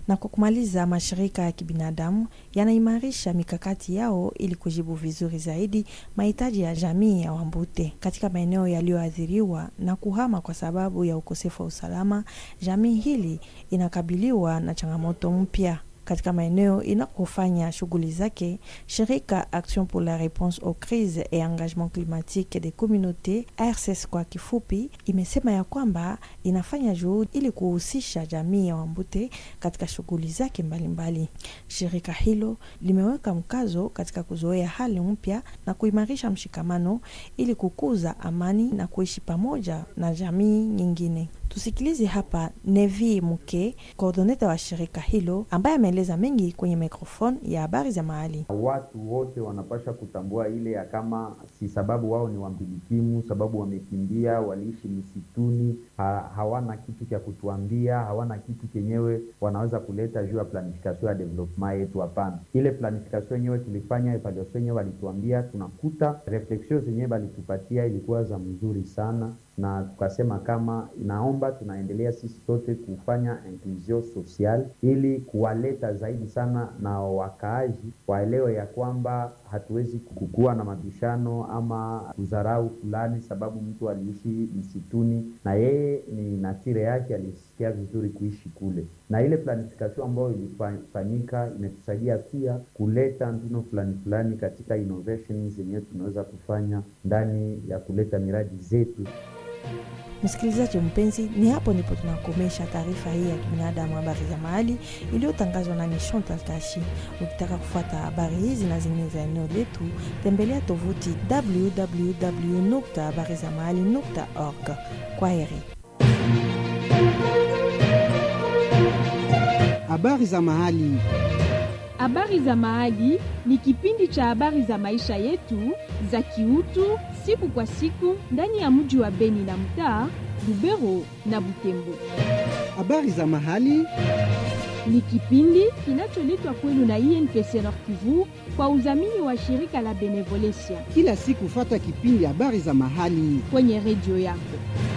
Na kwa kumaliza, mashirika ya kibinadamu yanaimarisha mikakati yao ili kujibu vizuri zaidi mahitaji ya jamii ya Wambute katika maeneo yaliyoathiriwa na kuhama kwa sababu ya ukosefu wa usalama. Jamii hili inakabiliwa na changamoto mpya katika maeneo inakofanya shughuli zake. Shirika Action pour la réponse aux crises et engagement climatique des communautés ARCES kwa kifupi, imesema ya kwamba inafanya juhudi ili kuhusisha jamii ya Wambute katika shughuli zake mbalimbali. Shirika hilo limeweka mkazo katika kuzoea hali mpya na kuimarisha mshikamano ili kukuza amani na kuishi pamoja na jamii nyingine. Tusikilize hapa Nevi Muke, koordoneta wa shirika hilo, ambaye ameeleza mengi kwenye mikrofoni ya habari za mahali. Watu wote wanapasha kutambua ile ya kama si sababu wao ni wambilikimu, sababu wamekimbia, waliishi misituni, ha, hawana kitu cha kutuambia, hawana kitu kenyewe wanaweza kuleta juu ya planifikasio ya development yetu. Hapana, ile planifikasio yenyewe tulifanya, evaluation yenyewe walituambia, tunakuta refleksio zenyewe walitupatia ilikuwa za mzuri sana na tukasema kama inaomba tunaendelea sisi sote kufanya inclusion social ili kuwaleta zaidi sana na wakaaji waelewe ya kwamba hatuwezi kukuwa na mabishano ama kudharau fulani, sababu mtu aliishi msituni na yeye ni natire yake, alisikia vizuri kuishi kule. Na ile planifikation ambayo ilifanyika imetusaidia pia kuleta mbinu fulani fulani katika innovation zenyewe tunaweza kufanya ndani ya kuleta miradi zetu. Msikilizaji mpenzi, ni hapo ndipo tunakomesha taarifa hii ya kibinadamu, habari za mahali iliyotangazwa na Chantal Kashi. Ukitaka kufuata habari hizi na zingine za eneo letu, tembelea tovuti www habari za mahali org. Kwa heri. Habari za mahali. Habari za Mahali ni kipindi cha habari za maisha yetu za kiutu siku kwa siku ndani ya mji wa Beni na mtaa Lubero na Butembo. Habari za mahali Ni kipindi kinacholetwa kwenu na INPC Nord Kivu kwa udhamini wa shirika la Benevolencia kila siku, fata kipindi habari za mahali kwenye redio yako.